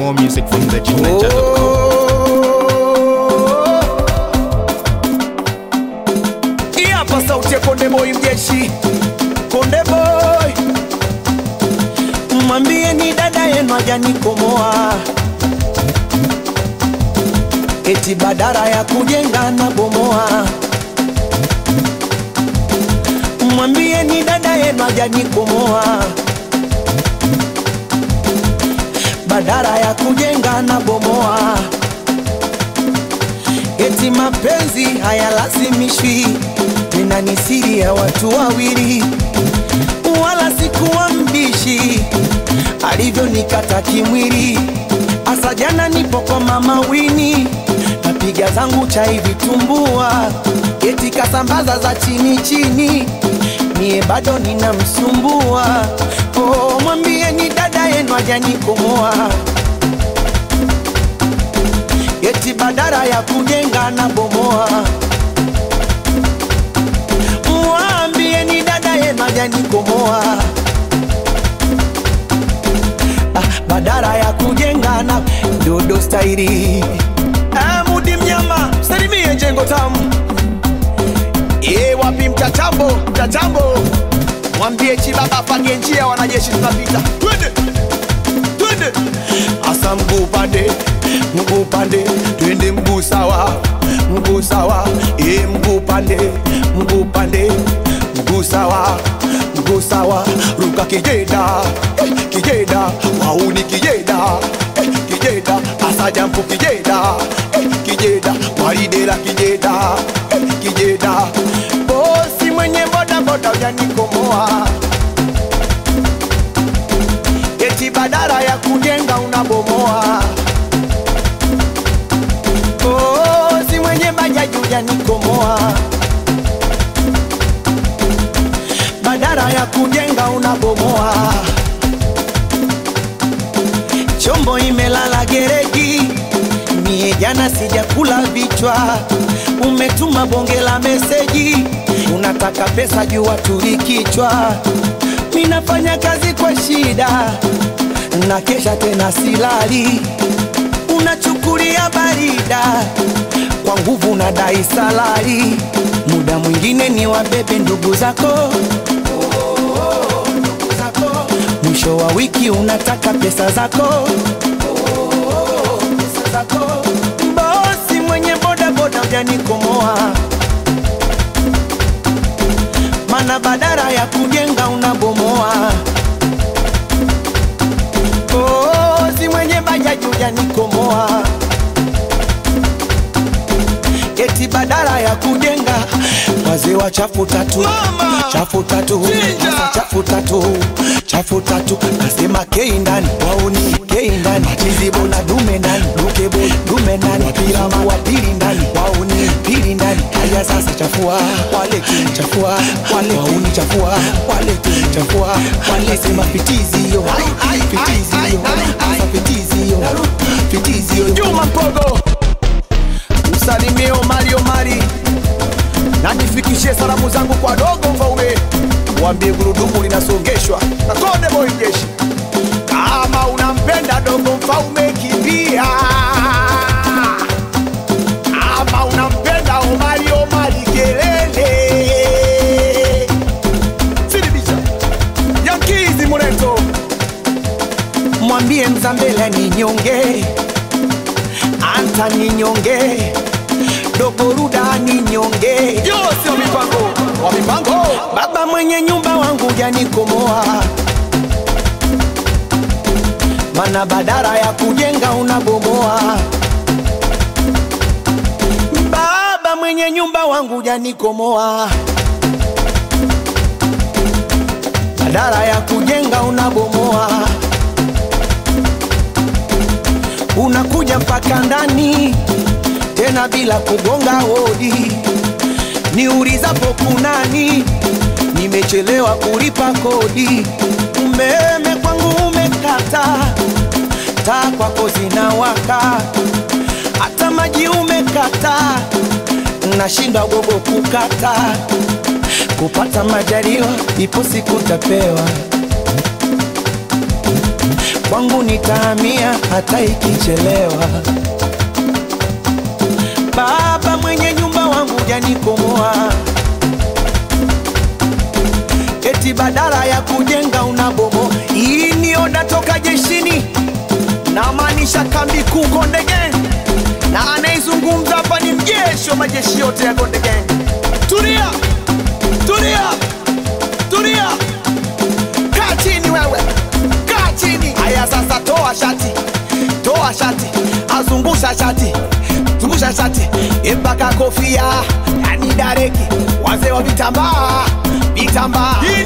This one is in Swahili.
More music from thegniger.com. Hii hapa sauti ya Konde Boy mjeshi, Konde Boy, mwambie ni dada yenu hajanikomoa, eti badara ya kujenga na bomoa. Mwambie ni dada yenu hajanikomoa, badara ya kujenga na bomoa eti mapenzi hayalazimishwi, tena ni siri ya watu wawili, wala sikuwa mbishi alivyonikata kimwili. Asa jana nipo kwa mama Wini, napiga zangu chai vitumbua, eti kasambaza za chini chini, mie bado ninamsumbua. Oh, mwambie ni dada yenu hajanikomoa eti badara ya kujenga na bomoa. Mwambie ni dada yenu hajanikomoa, ah, badara ya kujenga na dodo stairi. Ah, Mudi mnyama salimie jengo tamu e, wapi mtatambo mtatambo, mwambie chibaba apange njia, wanajeshi tunapita, twende twende asa mguu pande mguu pande twende mguu sawa mguu sawa e mguu pande mguu pande mguu sawa mguu sawa ruka kijeda eh, kijeda wauni kijeda eh, kijeda asa jampu kijeda eh, kijeda waridela kijeda eh, kijeda bosi mwenye boda boda ujanikomoa eti badara ya kujenga unabomoa. Oh, si mwenye bajaji ujanikomoa, badara ya kujenga unabomoa. Chombo imelala gereji, mie jana sijakula vichwa. Umetuma bonge la meseji, unataka pesa juu watuli kichwa. Minafanya kazi kwa shida, na kesha tena silali, unachukulia barida kwa nguvu na dai salari. Muda mwingine ni wabebe ndugu zako ndugu zako. mwisho wa wiki unataka pesa zako pesa zako. Bosi mwenye boda boda ujanikomoa, mana badara ya kujenga unabomoa. Oh, si mwenye bajaji ujanikomoa, eti badara ya kujenga wazee wa chafu tatu Mama! chafu tatu Chinja! Sasa chafu tatu chafu tatu nasema kei ndani wauni kei ndani chizibo na dume ndani dukebo dume ndani piramu wa pili ndani wauni pili ndani haya sasa chafua wale chafua wale wauni chafua wale chafua wale sema fitizi yo fitizi yo sasa fitizi yo fitizi yo Juma Mpogo usalimie Omari Omari na nifikishie salamu zangu kwa dogo Mfaume, waambie gurudumu linasongeshwa na Konde Boy Jeshi. Kama unampenda dogo Mfaume, kimbia. Kama unampenda Omari Omari, kelele. Sidibisha Yankizi Muleto, mwambie Mzambela ni nyonge, Anta ni nyonge dogo Ruda ni nyonge, Yose wa mipango wa mipango, baba mwenye nyumba wangu janikomoa, mana badara ya kujenga unabomoa. Baba mwenye nyumba wangu janikomoa, badara ya kujenga unabomoa. Unakuja mpaka ndani tena bila kugonga hodi, niulizapo kunani, nimechelewa kulipa kodi, umeme kwangu umekata, taa kwako zinawaka, hata maji umekata, nashindwa gogo kukata, kupata majaliwa, ipo siku tapewa kwangu nitahamia hata ikichelewa. Baba mwenye nyumba wangu janikomoa, eti badala ya kujenga unabomo. Hii ni oda toka jeshini, namaanisha kambi kuu Konde Gang, na anaizungumza hapa ni mjeshi wa majeshi yote ya Konde Gang. Tulia, tulia, tulia, kaa chini wewe, kaa chini. Haya sasa, toa shati, toa shati, azungusha shati, zungusha shati mpaka kofia, yani dareki, wazee wa vitambaa, vitambaa. Hii